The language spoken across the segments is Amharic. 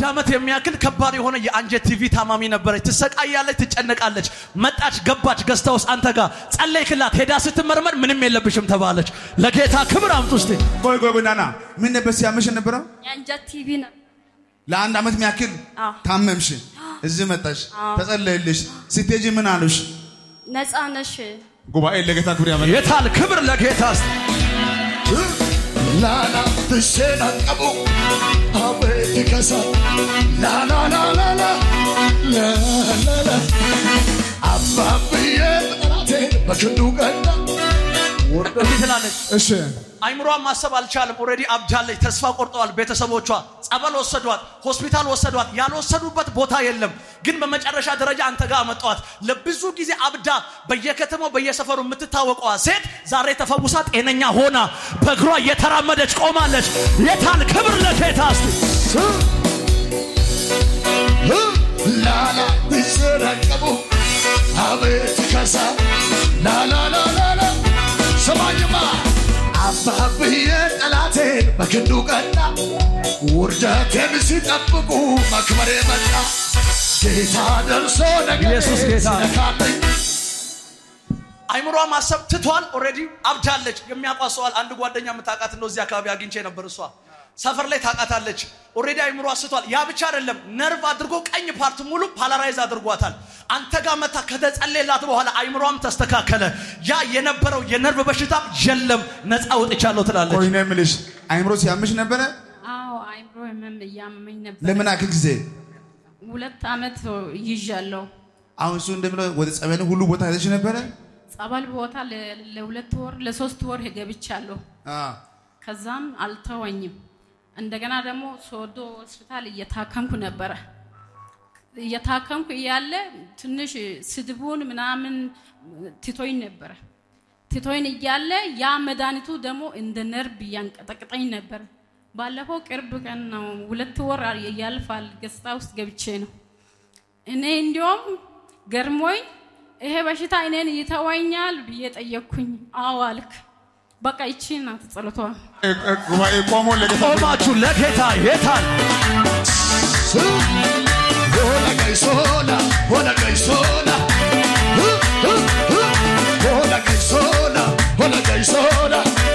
ዓመት የሚያክል ከባድ የሆነ የአንጀት ቲቪ ታማሚ ነበረች። ትሰቃያለች፣ ትጨነቃለች። መጣች፣ ገባች፣ ገዝታ ውስጥ አንተ ጋር ጸለይክላት። ሄዳ ስትመርመር ምንም የለብሽም ተባለች። ለጌታ ክብር አምጡ እስቲ። ቆይ ቆይ ቆይ ናና ምን ነበር ሲያመሽ የነበረው? የአንጀት ቲቪ ነው። ለአንድ ዓመት የሚያክል አዎ። ታመምሽ፣ እዚህ መጣሽ፣ ተጸለየልሽ። ስትሄጂ ምን አሉሽ? ነፃ ነሽ። ጉባኤ ለጌታ ክብር ያመ የታል ክብር ለጌታ እስቲ። ላላ ትሸናቀቡ አቤት ከሳ ላላላላላ ላላላ አባብዬ ጠላቴ በክንዱ ቀዳ እንዲህ ትላለች። እሺ አይምሯን ማሰብ አልቻለም። ኦልሬዲ አብዳለች። ተስፋ ቆርጠዋል ቤተሰቦቿ። ጸበል ወሰዷት፣ ሆስፒታል ወሰዷት። ያልወሰዱበት ቦታ የለም። ግን በመጨረሻ ደረጃ አንተ ጋር አመጧት። ለብዙ ጊዜ አብዳ በየከተማው በየሰፈሩ የምትታወቀዋ ሴት ዛሬ ተፈውሳ ጤነኛ ሆና በእግሯ እየተራመደች ቆማለች። የታል ክብር ለጌታ እስቲ። ላላ ትሸናቀቡ አቤት ከሳ ላላላላላ ሰማኝማ አባብዬ ጠላቴን በክንዱ ቀዳ ውርደቴን ሲጠብቁ መክበሬ መጣ ጌታ ደርሶ ነገር ኢየሱስ ጌታ ነው። ነካለኝ አይምሯ ማሰብ ትቷል። ኦልሬዲ አብዳለች። የሚያውቋት ሰዋል። አንድ ጓደኛ የምታውቃት ነው እዚህ አካባቢ አግኝቼ ነበር። እሷ ሰፈር ላይ ታውቃታለች። ኦልሬዲ አይምሯ ስቷል። ያ ብቻ አይደለም፣ ነርቭ አድርጎ ቀኝ ፓርት ሙሉ ፓላራይዝ አድርጓታል። አንተ ጋር መታ ከተጸለየላት በኋላ አይምሯም ተስተካከለ። ያ የነበረው የነርቭ በሽታም የለም፣ ነፃ ወጥቻለሁ ትላለች። ቆይ ነው የምልሽ አይምሮ ሲያምሽ ነበረ? አዎ አይምሮ ህመም እያመመኝ ነበር። ለምን አክል ጊዜ? ሁለት ዓመት ይዣለሁ። አሁን እሱ እንደምለው ወደ ጸበል ሁሉ ቦታ ሄደሽ ነበረ? ጸበል ቦታ ለ- ለሁለት ወር ለሶስት ወር ገብቻለሁ። አ ከዛም አልተወኝም። እንደገና ደግሞ ሶዶ ሆስፒታል እየታከምኩ ነበረ። እየታከምኩ እያለ ትንሽ ስድቡን ምናምን ትቶኝ ነበረ። ትቶኝ እያለ ያ መድኃኒቱ ደግሞ እንደ ነርብ እያንቀጠቅጠኝ ነበረ። ባለፈው ቅርብ ቀን ነው፣ ሁለት ወር ያልፋል፣ ገጽታ ውስጥ ገብቼ ነው። እኔ እንዲያውም ገርሞኝ ይሄ በሽታ እኔን ይተወኛል ብዬ ጠየቅኩኝ። አዎ አልክ። በቃ ይቺ ናት ጸሎቷ። እ- እ- ጉባኤ ቆሞ ለጌታ ቆማችሁ ለጌታ የታል ሆነ ቀይሶላ ሆነ ቀይሶላ ሆነ ቀይሶላ ሆነ ቀይሶላ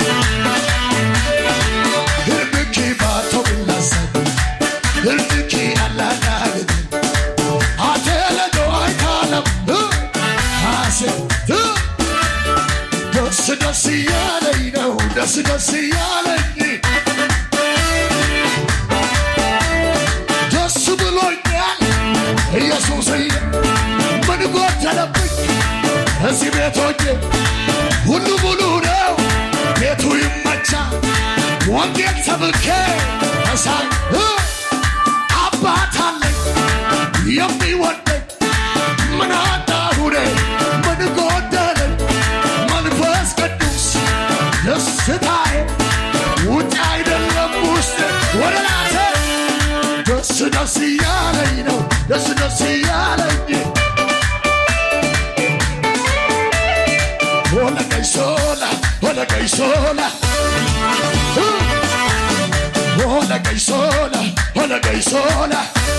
ህርብኪ ባቶ ብላሰብ ህርብኪ አላናግድ አቴለዶ አይካለም አሴ ደስ ደስ እያለኝ ነው ደስ ደስ እያለኝ ደስ ብሎኛል ኢየሱስ ምን ጎደለብኝ እዚህ ቤት ሆኜ ሁሉ ሙሉ ነው ቤቱ ይመቻል ወንጌል ሰብኬ ተሳይ አባት አለኝ የሚወደኝ ምን አጣሁኔ ምን ጎደለኝ መንፈስ ቅዱስ ደስታዬ ውጭ አይደለም ውስጥ ወደ ላተ ደስ ደስ እያለኝ ነው ደስ ደስ እያለኝ ሆነ ቀይሶላ ሆነ ቀይሶላ ሆነ ቀይሶላ ሆነ ቀይሶላ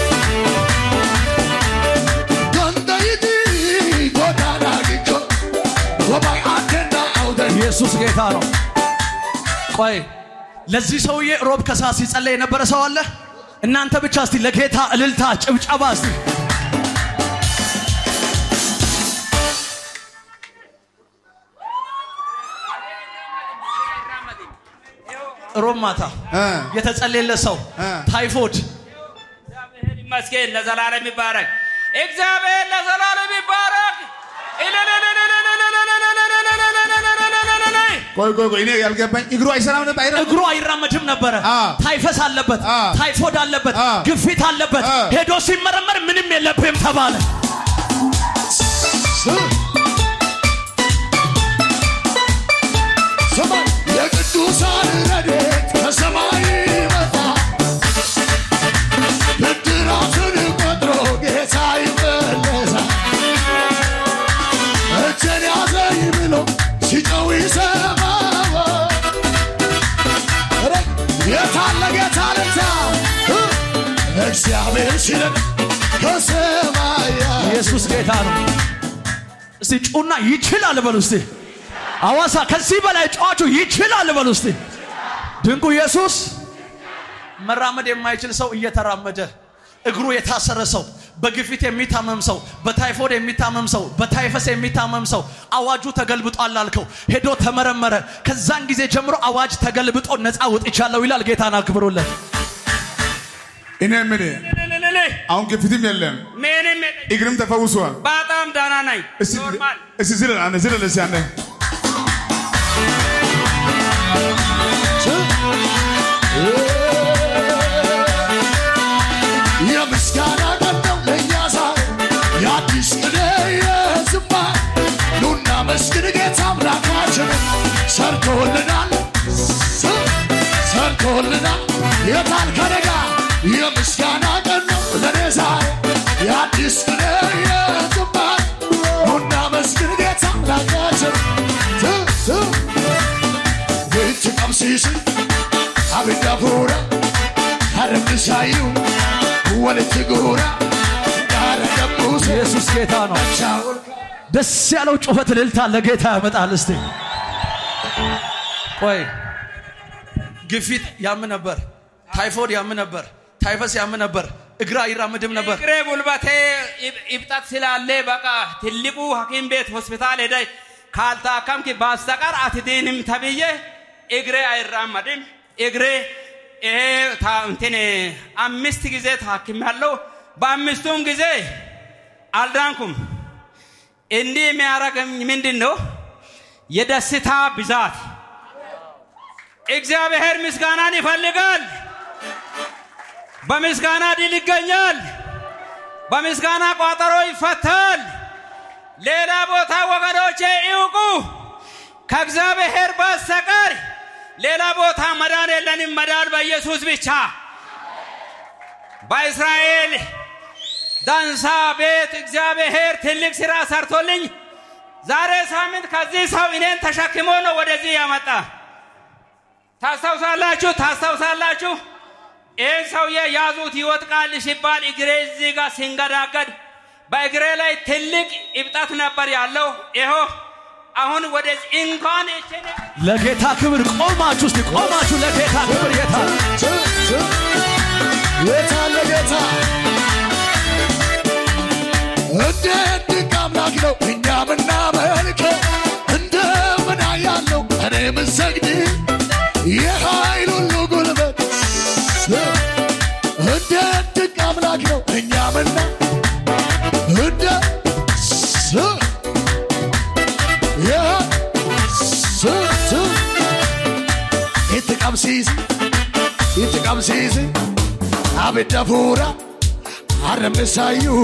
ገንደይቲ ጎዳና ግጆ ወባይ አንተና አውደን ኢየሱስ ጌታ ነው። ቆይ ለዚህ ሰውዬ ሮብ ከሰዓት ሲጸለይ የነበረ ሰው አለ? እናንተ ብቻ እስቲ ለጌታ እልልታ ጭብጨባ እስቲ ሮብ ማታ እ የተጸለየለት ሰው እ ታይፎድ እግዚአብሔር ይመስገን ለዘላለም ይባረክ። እግዚአብሔር ለዘላለም ይባረክ። ቆይ ቆይ ቆይ እኔ ያልገባኝ እግሩ አይሰራም ነበር አይራ እግሩ አይራመድም ነበረ። አ። ታይፈስ አለበት፣ አ። ታይፎድ አለበት፣ አ። ግፊት አለበት። አ። ሄዶ ሲመረመር ምንም የለብህም ተባለ። ሰማይ የቅዱሳን ረድኤት ከሰማይ ይመጣ ብድራትን ቆጥሮ ጌታ ይመለሳል። እጄን ያዘኝ ብሎ ሲጮህ ይሰማል። ኧረ የታለ ጌታ ልታ እግዚአብሔር ሲረዳ ከሰማያ ኢየሱስ ጌታ ነው። እስቲ ጩና ይችላል በሉ እስቲ። አዋሳ ከዚህ በላይ ጨዋቹ ይችላል በሉ እስቲ። ድንቁ ኢየሱስ መራመድ የማይችል ሰው እየተራመደ እግሩ የታሰረ ሰው በግፊት የሚታመም ሰው በታይፎድ የሚታመም ሰው በታይፈስ የሚታመም ሰው አዋጁ ተገልብጧል አልከው ሄዶ ተመረመረ ከዛን ጊዜ ጀምሮ አዋጅ ተገልብጦ ነፃ ወጥቻለሁ ይላል ጌታን አክብሩለት እኔ ምን ልልልል አሁን ግፊትም የለም ምንም የለኝም። እግርም ተፈውሷል። በጣም ደህና ነኝ። እስቲ ኖርማል እስቲ ዝለል አንተ ዝለል እስቲ አንተ የምስጋና ቀን ነው ለእኛ ዛሬ የአዲስ ቅኔ የዝማሬ ኑና መስግን ጌታ አምላካችን ሰርቶልናል ስ- ሰርቶልናል የታል ከነጋ የምስጋና ቀን ነው ለእኔ ዛሬ የአዲስ ቅኔ የዝማሬ ኑና መስግን ጌታ አምላካችን ስ- ስ- ቤት ቀምሲስ አብዳ ፉራ አረምሳዩ ወለች ጉራ ዳረ ደቡስ ኢየሱስ ጌታ ነው ቻውል ደስ ያለው ጩኸት እልልታ ለጌታ ያመጣል እስቲ ቆይ ግፊት ያም ነበር ታይፎድ ያም ነበር ታይፈስ ያም ነበር እግር አይራምድም ነበር እግሬ ጉልበቴ ይብ- ይብጠት ስላለ በቃ ትልቁ ሐኪም ቤት ሆስፒታል ሄደ ካልታከምክ በስተቀር አትድንም ተብዬ እግሬ አይራመድም። እግሬ ይሄ ታ- እንትን አምስት ጊዜ ታክሜያለሁ። በአምስቱም ጊዜ አልዳንኩም። እንዲህ የሚያደርገኝ ምንድን ነው? የደስታ ብዛት። እግዚአብሔር ምስጋናን ይፈልጋል። በምስጋና ድል ይገኛል። በምስጋና ቋጠሮ ይፈታል። ሌላ ቦታ ወገኖቼ ይውቁ፣ ከእግዚአብሔር በስተቀር ሌላ ቦታ መዳን የለንም። መዳን በኢየሱስ ብቻ። በእስራኤል ዳንሳ ቤት እግዚአብሔር ትልቅ ስራ ሰርቶልኝ ዛሬ ሳምንት ከዚህ ሰው እኔን ተሸክሞ ነው ወደዚህ ያመጣ። ታስታውሳላችሁ ታስታውሳላችሁ። ይህን ሰውዬ ያዙት ይወጥቃል ሲባል እግሬ እዚህ ጋር ሲንገዳገድ በእግሬ ላይ ትልቅ እብጠት ነበር ያለው። ይኸው አሁን ወደዚህ እንኳን እችን ለጌታ ክብር ቆማችሁ እስቲ ቆማችሁ ለጌታ ክብር ጌታ የታለ ጌታ እንዴት ድንቅ አምላክ ነው እኛ ምናመልከው እንደምን ያለው እኔ ምሰግድ የኃይል ሁሉ ጉልበት እንዴት ድንቅ አምላክ ነው እኛ ምና እንደ ስ- የ- ስ- ስ- itti qabsiisi itti qabsiisi abidda fuura arrabnisaayyuu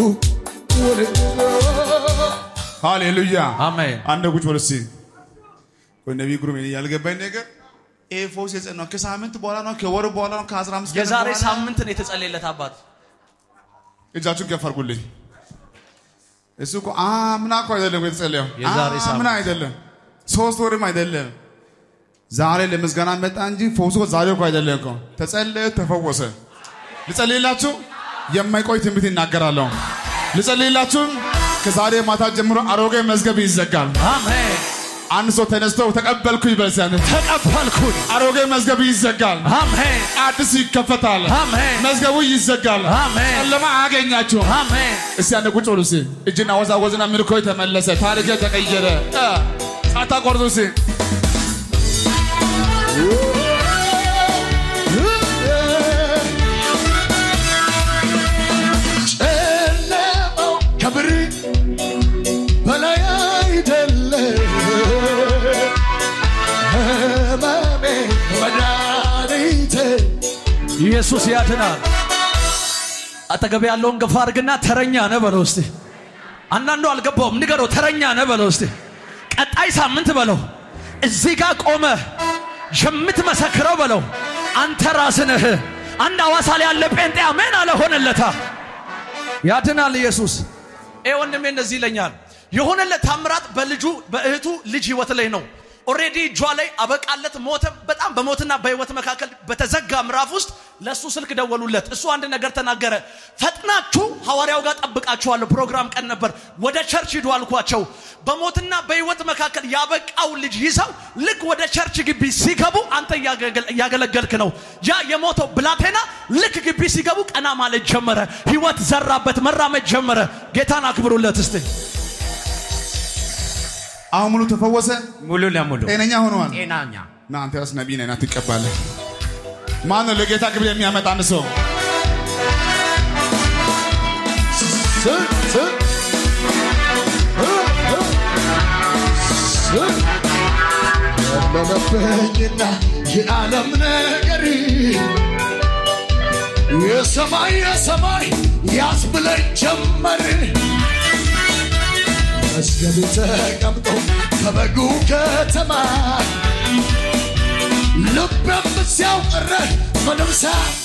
ሃሌሉያ አሜን አንድ ቁጭ በል እስቲ ወይ ነቢይ ግሩም እኔ ያልገባኝ ነገር ይሄ ፈውስ የጸናው ከሳምንት በኋላ ነው ከወር በኋላ ነው ከአስራ አምስት ቀን የዛሬ በኋላ? ሳምንት ነው የተጸለየለት አባት እጃችሁን ከፍ አድርጉልኝ እሱ እኮ አምና እኮ አይደለም እኮ የተጸለየው የዛሬ ሳምንት። አምና አይደለም ሶስት ወርም አይደለም ዛሬ ለምስጋና መጣ እንጂ ፈውሱ እኮ ዛሬ እኮ አይደለም እኮ ተጸለየ ተፈወሰ ልጸልይላችሁ የማይቆይ ትንቢት ይናገራለሁ ልጸልይላችሁ ከዛሬ ማታ ጀምሮ አሮጌ መዝገብ ይዘጋል አሜን አንድ ሰው ተነስተው ተቀበልኩ ይበልሳል ተቀበልኩኝ አሮጌ መዝገብ ይዘጋል አሜን አዲስ ይከፈታል አሜን መዝገቡ ይዘጋል አሜን ጨለማ አያገኛችሁም አሜን እስቲ አንድ ቁጭ በሉ እስቲ እጅና ወዛወዝና ምልኮ ተመለሰ ታሪክ ተቀየረ እ፣ ሳታቋርጡ እስቲ ጨለማው ከብር በላይ አይደለም ህመሜ መድኃኒቴ ኢየሱስ ያድናል አጠገብ ያለውን ገፋ አድርግና ተረኛ ነህ በለው እስቲ አንዳንዱ አልገባውም ንገረው ተረኛ ነህ በለው እስቲ ቀጣይ ሳምንት በለው እዚህ ጋር ቆመ የምትመሰክረው በለው አንተ ራስህ ነህ አንድ አዋሳ ላይ ያለ ጴንጤ አሜን አለ ሆነለታ ያድናል ኢየሱስ ይህ ወንድሜ እንደዚህ ይለኛል የሆነለት ታምራት በልጁ በእህቱ ልጅ ህይወት ላይ ነው ኦሬዲ እጇ ላይ አበቃለት ሞተ በጣም በሞትና በህይወት መካከል በተዘጋ ምዕራፍ ውስጥ ለእሱ ስልክ ደወሉለት። እሱ አንድ ነገር ተናገረ። ፈጥናችሁ ሐዋርያው ጋር ጠብቃችኋለሁ፣ ፕሮግራም ቀን ነበር፣ ወደ ቸርች ሂዱ አልኳቸው። በሞትና በሕይወት መካከል ያበቃው ልጅ ይዘው ልክ ወደ ቸርች ግቢ ሲገቡ አንተ እያገለገል- እያገለገልክ ነው። ያ የሞተው ብላቴና ልክ ግቢ ሲገቡ ቀና ማለት ጀመረ። ሕይወት ዘራበት፣ መራመድ ጀመረ። ጌታን አክብሩለት እስቲ። አሁን ሙሉ ተፈወሰ፣ ሙሉ ለሙሉ ጤነኛ ሆነዋል። ጤናኛ ና አንተ ያስ ነቢይ ነህ ና ትቀባለህ። ማን ነው ለጌታ ክብር የሚያመጣ አንድ ሰው? ስ- ስ- እ- እ- ስ- ለለበኝና የዓለም ነገር የሰማይ የሰማይ ያስብለኝ ጀመር መስገድ ተቀምጦ ከበጉ ከተማ ልቤም ሲያው ቀረ ምንም ሳ